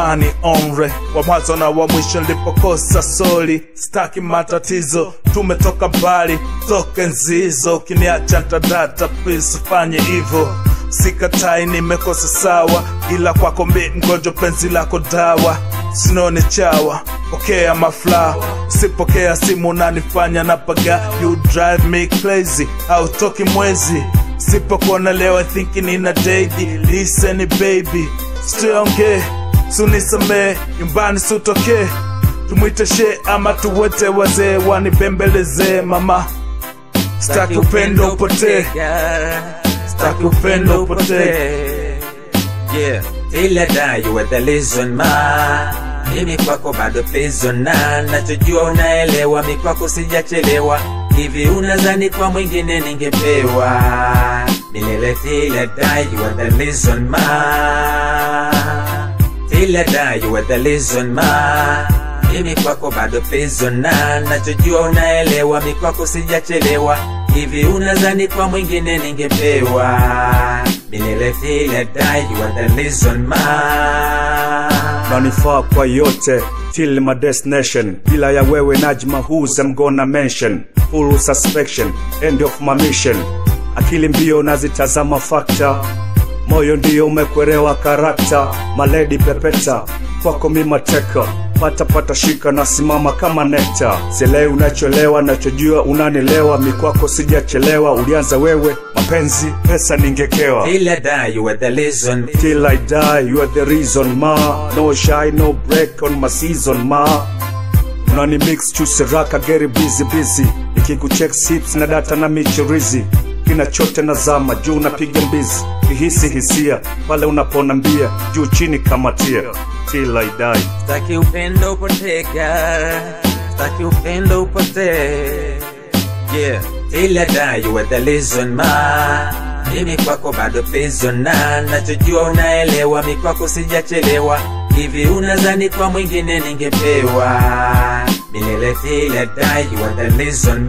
amani omre wa mwanzo na wa mwisho nilipokosa soli staki matatizo tumetoka mbali toke nzizo ukiniacha ntadata please fanye hivyo sikatai nimekosa sawa ila kwako mi mgonjwa penzi lako dawa sinone chawa pokea mafla usipokea simu nanifanya napaga you drive me crazy autoki mwezi sipokuona leo i think nina dedi listen baby siongee sunisamee nyumbani sutokee tumwite she ama tuwete wazee wanipembelezee mama staki upendo upotee staki upendo upotee Yeah, till I die you are the reason ma mimi kwako bado prison na nachojua unaelewa mi kwako sijachelewa hivi unazani kwa mwingine ningepewa milele till I die you are the reason ma till I die you are the reason ma mimi kwako bado prison na nachojua unaelewa mi kwako sijachelewa hivi unazani kwa mwingine ningepewa milele till I die you are the reason ma nanifaa kwa yote till my destination bila ya wewe najma who's I'm gonna mention full suspension end of my mission akili mbio nazitazama fakta moyo ndio umekwerewa karakta maledi pepeta kwako mimateka pata pata shika nasimama kama nekta sielewi unacholewa nachojua unanilewa mikwako sijachelewa ulianza wewe mapenzi pesa ningekewa till I die you are the reason till I die you are the reason ma no shy no break on my season ma unani mix chusiraka geri busy busy nikikucheck sips na data na michirizi kina chote na zama juu napiga mbizi kihisi hisia pale unaponambia juu chini kamatia till I die Staki upendo upoteka Staki upendo upotee Yeah Till I die you are the reason ma Mimi kwako bado prison na Nachojua unaelewa mi kwako sijachelewa Hivi unazani kwa mwingine ningepewa Milele till I die you are the reason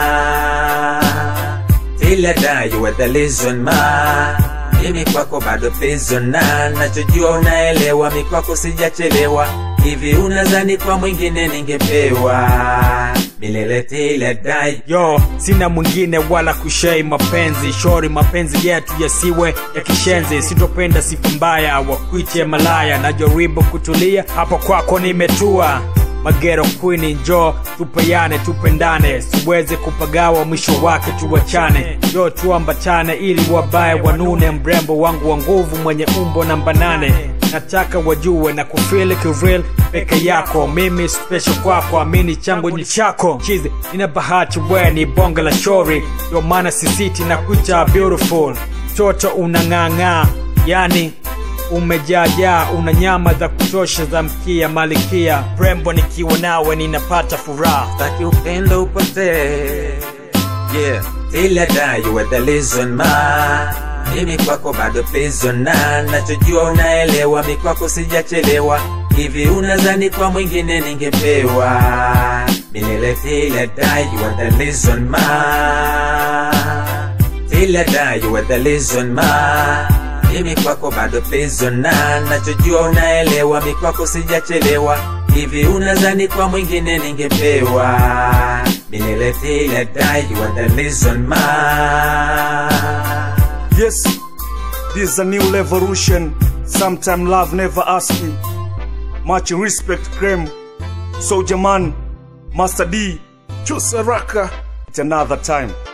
ma Till I die you are the reason ma mimi kwako bado prison na nachojua unaelewa mi kwako sijachelewa hivi unazani kwa mwingine ningepewa milele till I die yo sina mwingine wala kushei mapenzi shori mapenzi yetu yasiwe ya kishenzi sitopenda sifa mbaya wakuite malaya najaribu kutulia hapo kwako nimetua magero kwini njo tupeyane tupendane siweze kupagawa mwisho wake tuwachane njo tuambatane ili wabaye wanune mrembo wangu wa nguvu mwenye umbo namba nane nataka wajue na kufili kiril peke yako mimi special kwako amini changu ni chako chizi nina bahati we ni bonge la shori ndio maana sisiti na kucha beautiful toto unang'ang'aa yani umejaajaa una nyama za kutosha za mkia malikia rembo nikiwa nawe ninapata furaha Staki upendo upotee Yeah Till I die you are the reason ma Mimi kwako bado prison na Nachojua unaelewa mi kwako sijachelewa Hivi unazani kwa mwingine ningepewa Milele till I die you are the reason ma Till I die you are the reason ma mimi kwako bado prison na nachojua unaelewa mi kwako sijachelewa hivi unazani kwa mwingine ningepewa milele till I die you are the reason ma Yes, this is a new revolution. Sometime love never ask me. Much respect, Krem. Soldier man, Master D. chusaraka It's another time.